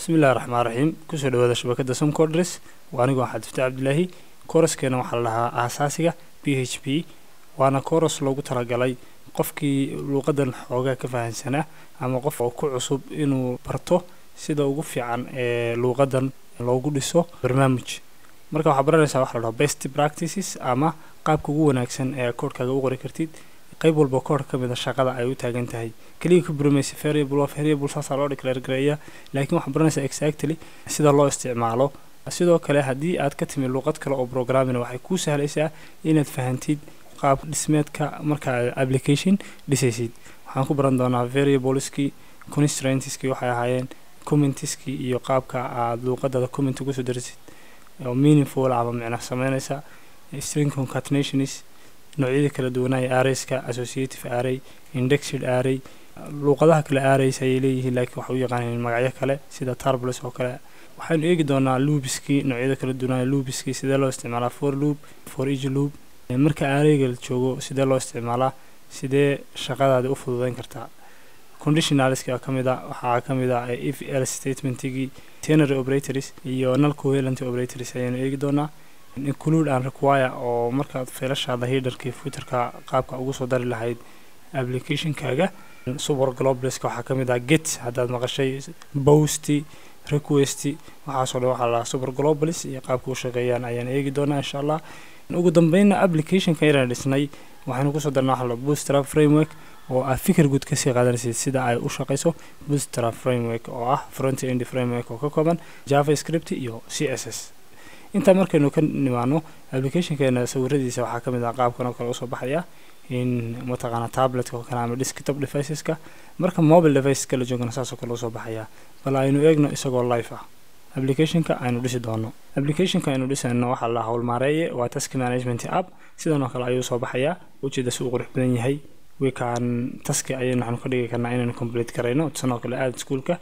bismillahi raxmaan raxiim kusoo dhawaada shabakada somcodres waa anigu axad fita cabdilaahi kooraskeena waxaa la dhahaa aasaasiga b h p waana kooras loogu talagalay qofkii luuqadan xoogaa ka fahansanaa ama qof oo ku cusub inuu barto sida ugu fiican ee luuqadan loogu dhiso barnaamij marka waxaa baranaysaa waxa la dhaho best practices ama qaabka ugu wanaagsan ee koodhkaaga u qori kartid qayb walba koodh ka mida shaqada ay u taagan tahay keliya ka buramaysa variable of variable saasaa loo declare gareeya laakiin waxaa baranaysaa exactly sida loo isticmaalo sidoo kale haddii aad ka timi luuqad kale oo programming waxay kuu sahlaysaa inaad fahantid qaab dhismeedka markaa application dhisaysid waxaan ku baran doonaa variableski constraintskii waxay ahaayeen commentiskii iyo qaabka aad luuqadada comment ugu soo darisid oo meaningful ama micno sameynaysa string concatenationis noocyada kala duwanaya arrayska associative array indexed array luuqadaha kale arrays ayay leeyihiin laakiin waxay u yaqaaneen magacyo kale sida tarbles oo kale waxaynu eegi doonaa loobiskii noocyada kala duwanaya loobiskii sidee loo isticmaalaa for loop for each loop marka arrayga la joogo sidee loo isticmaalaa sidee shaqadaada u fududeyn kartaa conditionalska ka mid a waxaa ka mid ah if else statementigii tenary operators iyo null covalent operators ayaanu eegi doonaa include and require oo markaad feelashaada hidarkii futerka qaabka ugu soo dari lahayd applicationkaaga super globaleska waxaa ka mid ah get haddaad maqashay boasty request waxaasoo dhan waxaa la dhahaa super globalis iyo qaabka u shaqeeyaan ayaan eegi doonaa insha allah ugu dambeynna applicationka yaraan dhisnay waxaynu kusoo darnaa waxa la bootstrap framework oo aad fikir guud kasii qaadanaysid sida ay u shaqayso bootstrap framework oo ah front end framework oo ka kooban javascript iyo c s s intaa markaynu ka nimaano applicationkeena sawiradiisa waxaa ka mid ah qaabkan oo kale usoo baxaya in mataqaana tabletka oo kale ama desktop deviceska marka mobile deviceska la joogana saasoo kale usoo baxaya bal aynu eegno isagoo life ah applicationka aynu dhisi doono applicationka aynu dhisayno waxaa la howlmaareeye waa task management app sidan oo kale ayuu soo baxayaa ujeeda si uu qurux badan yahay wikaan taski ayaynu waxaanu ka dhigi karnaa inaynu complete garayno tusan oo kale aada iskuolka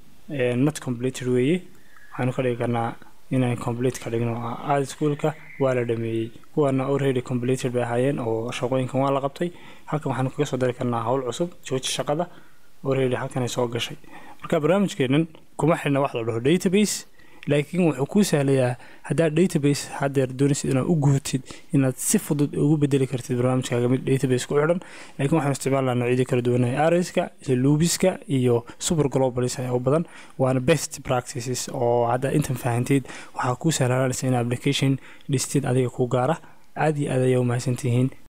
not completed weeye waxaanu ka dhigi karnaa inaan complete ka dhigno aada iskuolka waa la dhameeyey kuwaana already completed bay ahaayeen oo shaqooyinkan waa la qabtay halkan waxaanu kaga soo dari karnaa howl cusub jooji shaqada already halkanay soo gashay marka barnaamijkeenan kuma xidhna wax la dhaho database laakiin wuxuu kuu sahlayaa haddaad database haddeer doonaysid inaad u guutid inaad si fudud ugu bedeli kartid barnaamijkaaga mid database ku xidhan laakiin waxaan isticmaalnaa noocyadii kala duwanaya arrayska iyo luubiska iyo super globalis ayaa u badan waana best practices oo haddaa intan fahanteed waxaa kuu sahlaanaysa in application dhistid adiga ku gaara aad iyo aad ayaa u mahadsantihiin